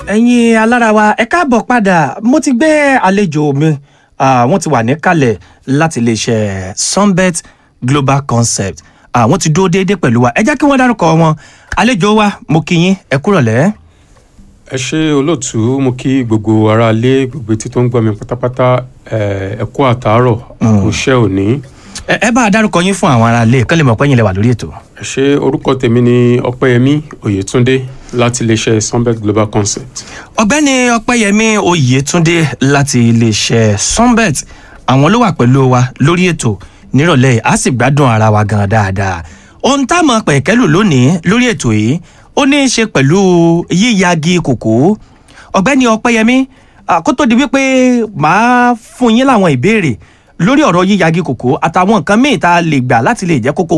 ẹ̀yin alára wa ẹ káàbọ̀ padà mo ti gbé àlejò mi ah, wọ́n ti wà níkàlẹ̀ láti iléeṣẹ́ sunbet global concept ah, wọ́n ti dúró déédéé pẹ̀lú wa ẹ jẹ́ kí wọ́n dárúkọ wọn àlejò wa mo kí yín ẹ kúrọ̀lẹ́. ẹ ṣe olóòtú mo kí gbogbo aráalé gbogbo etí tó ń gbọ́ mi pátápátá ẹ ẹ kú àtàárọ̀ àkóṣẹ́ òní ẹ ẹ bá a dárúkọ yín fún àwọn aráalé kán lè mọ̀ pé yín lẹ wà lórí ètò. ẹ ṣe orúkọ tèmi ni ọpẹ́yẹmí oyètúndé láti iléeṣẹ́ sunbet global concept ọ̀gbẹ́ni ọpẹ́yẹmí oyètúndé láti iléeṣẹ́ sunbet àwọn ló wà pẹ̀lú wa lórí ètò nírọ̀lẹ́ yìí a sì gbádùn ara wa gan dáadáa ohun tá a mọ̀ pẹ̀kẹ́lù lónìí lórí ètò yìí ó ní í ṣe pẹ̀lú yíyagi kòkó ọ̀gbẹ́ni ọpẹ́yẹmí ah, kó tó di wípé màá fún yín láwọn ìbéèrè lórí ọ̀rọ̀ yíyagi kòkó àtàwọn nǹkan míì tá a lè gbà láti lè jẹ́ kókó